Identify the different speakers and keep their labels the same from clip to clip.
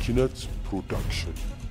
Speaker 1: ኪነት ፕሮዳክሽን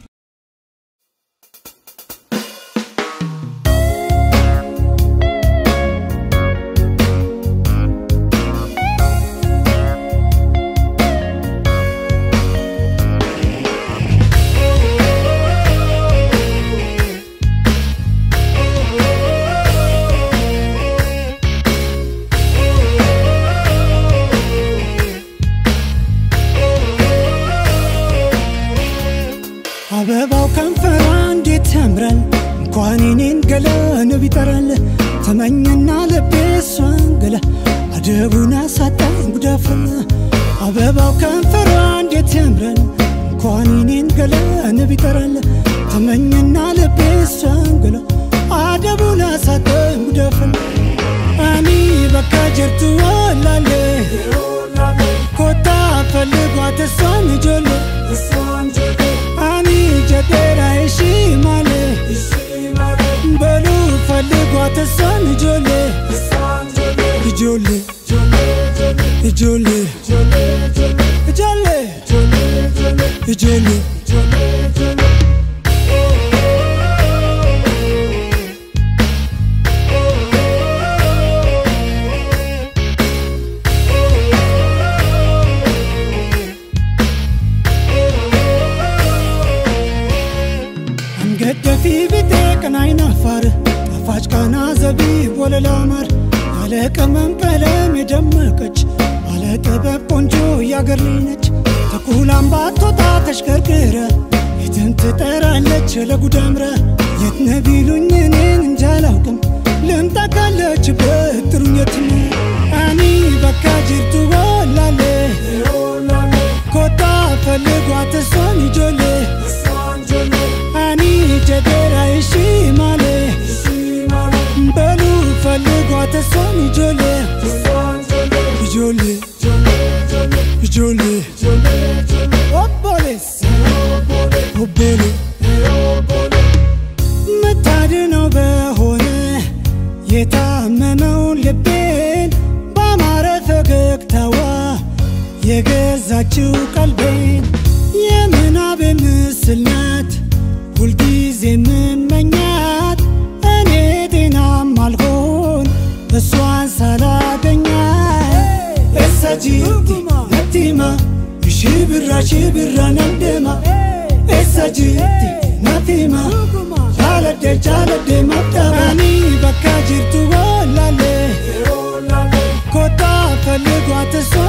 Speaker 2: አበባው ከንፈሯ እንዴት ያምራል እንኳን የኔን ገላ ንብ ይጠራል ተመኘና ልቤ እሷን ገላ አደቡን አሳጣኝ ጉዳፈላ አበባው ከንፈሯ እንዴት ያምራል እንኳን የኔን ገላ ንብ ይጠራል ተመኘና ልቤ እሷን ገላ አደቡን አሳጣኝ ጉዳፈላ አኒ በካ ጀርቱ ወላሌ ኮታ ፈልጓት እሷን ጆሎ አኒ ጀደራ እሺ ማለ በሉ ፈልጓት እሷን ጆሌ ጆሌ ጆሌ ጆሌ ጆሌ አንገት ደፊ ቢጤ ቀናይን አፋር ጣፋጭ ቃና ዘቢብ ወለላ ማር ያለ ቅመም ቀለም የደመቀች ባለ ጥበብ ቆንጆ ያገር ልጅ ነች ተኩላም ባትወጣ ተሽከርክረ የትም ትጠራለች ለጉድ አምረ የት ነህ ቢሉኝ እኔን እንጃ አላውቅም ልምጣ ካለችበት ጥሩኝ የትም አኒ በካ ጅርቱ ወላሌ ኮታ ፈልጓት እሷን ይጆሌ አኒ ጀደራ እሺ ማለ በሉ ፈልጓት እሷን ይጆሌ ይጆሌ ይጆሌ ኦቦሌስ ኦቦሌ ምታድነው በሆነ የታመመውን ልቤን ባማረ ፈገግታዋ የገዛችው ቀልቤን የምናቤ ምስል ናት ሁልጊዜ የምመኛት እኔ ጤናም አልሆን እሷን ሳላገኛት እሰጂቲ ነቲማ ሽብራ ሽብራ ነንደማ እሰጂቲ ነቲማ ጃለደ ጃለደ መብጠባኒ በካ ጅርቱ ወላሌ ኮታ ፈልጓት እሷ